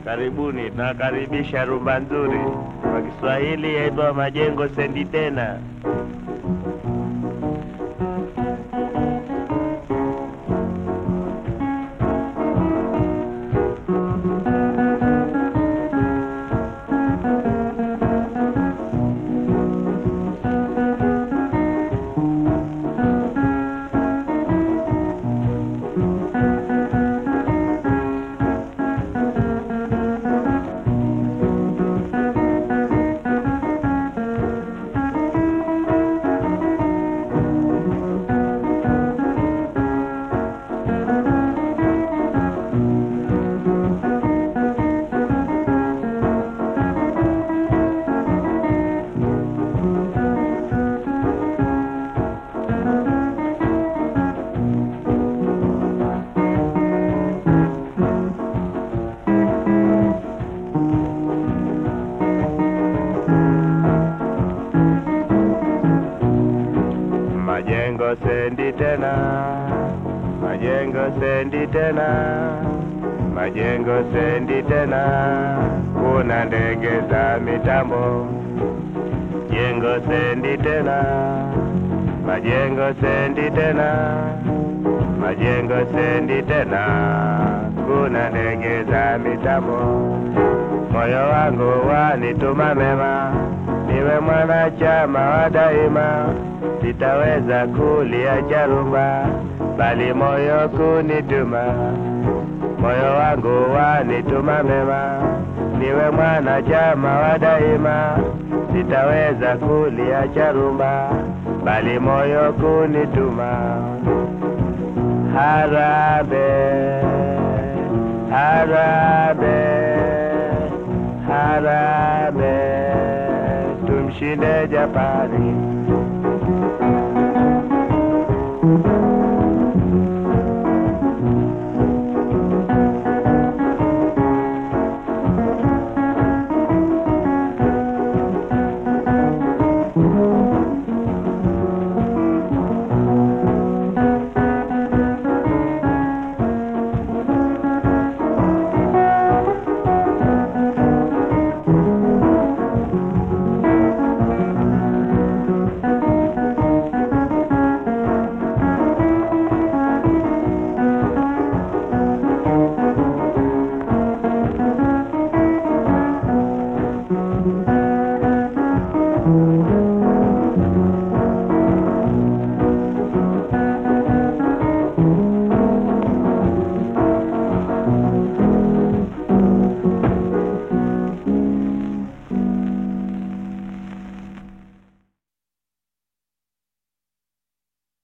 Karibuni, tunakaribisha rumba nzuri. Kwa Kiswahili yaitwa majengo sendi tena. Majengo sendi tena, majengo sendi tena, majengo sendi tena, kuna ndege za mitambo. Jengo sendi tena, majengo sendi tena, majengo sendi tena, kuna ndege za mitambo. Moyo wangu wanituma mema, niwe mwanachama wa daima sitaweza kuliacha rumba, bali moyo kunituma. Moyo wangu wanituma mema, niwe mwanachama wa daima. Sitaweza kuliacha rumba, bali moyo kunituma. Harabe, harabe, harabe, tumshinde Japani.